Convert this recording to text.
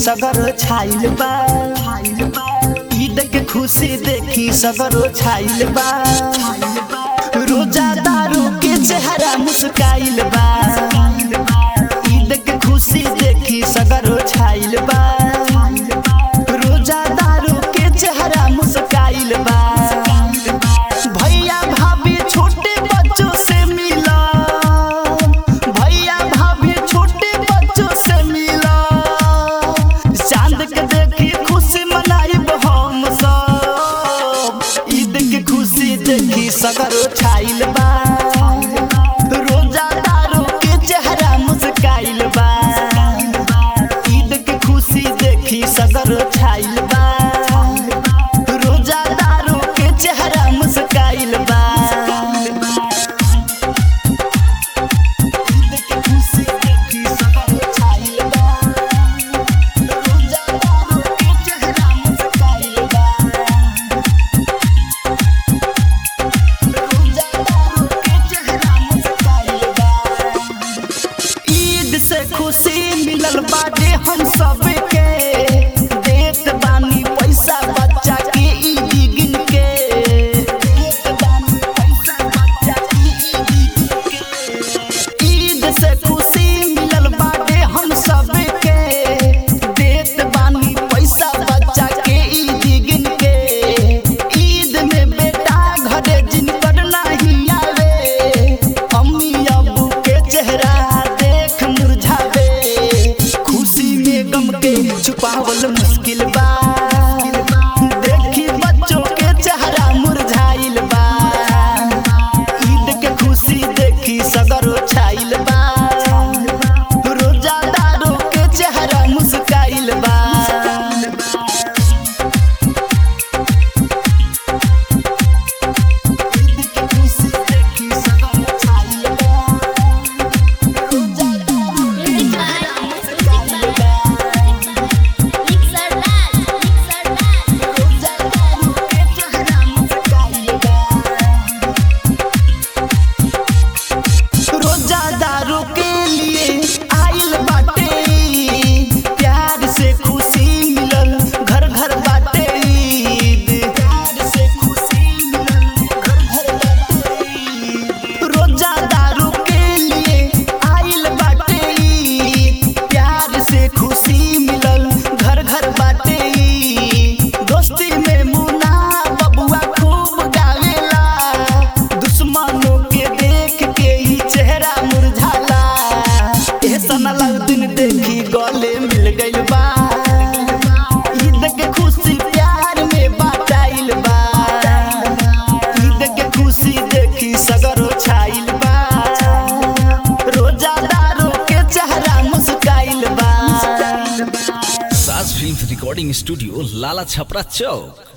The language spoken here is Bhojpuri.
सगर छाइल बा ईद के खुशी देखी सगरो छाइल बा रोजा दारू के चेहरा मुस्काइल बा ईद के खुशी देखी सगरो छाइल बा रोजा दारू के चेहरा मुस्काइल बा भैया भाभी छोटे बच्चों से मिला भैया भाभी छोटे बच्चों से मिला चांद के देखी खुशी मनाइब हम सब ईद के खुशी देखी सगरो छाइल बा रोजा दारू के चेहरा मुस्काइल बा ईद के खुशी देखी सगरो छाइल बा रोजा दारू के चेहरा मुस्काइल बा ईद के खुशी देखी सगरो छाइल बा रोजा दारू के चेहरा मुस्काइल बा रोजा दारू के चेहरा मुस्काइल बा ईद से खुशी मिलल बाटे हम सबके देत बानी पैसा बच्चा के ईद गिन के देत बानी पैसा बच्चा के ईद गिन के ईद से खुशी मिलल बाटे हम सबके देत बानी पैसा बच्चा के ईद गिन के ईद में बेटा घरे जिनकर नहीं आवे अम्मी अबू के चेहरा देख मुरझावे खुशी में गम के छुपावल मुश्किल बा देखी बच्चों के चेहरा मुरझाइल बा ईद के खुशी देखी सगरो छाइल बा रोजादारों के चेहरा मुस्काइल बा रोजादारों के लिए आइल बाटे प्यार से खुशी मिलल घर घर बाटे ईद प्यार से खुशी मिलल घर घर बाटे ईद रोजादारों के लिए आइल बाटे ईद प्यार से खुशी मिलल घर घर बाटे ईद दोस्ती में मुना बबुआ खूब गावेला दुश्मनों के देख के ही चेहरा मुरझाला ए सनल दिन देखी गले मिल गइल बा ईद के खुशी प्यार में बाटाइल बा ईद के खुशी देखी सगरो छाइल बा रोजादारों के चेहरा मुस्काइल बा Saaj film recording studio Lala Chhapra चौक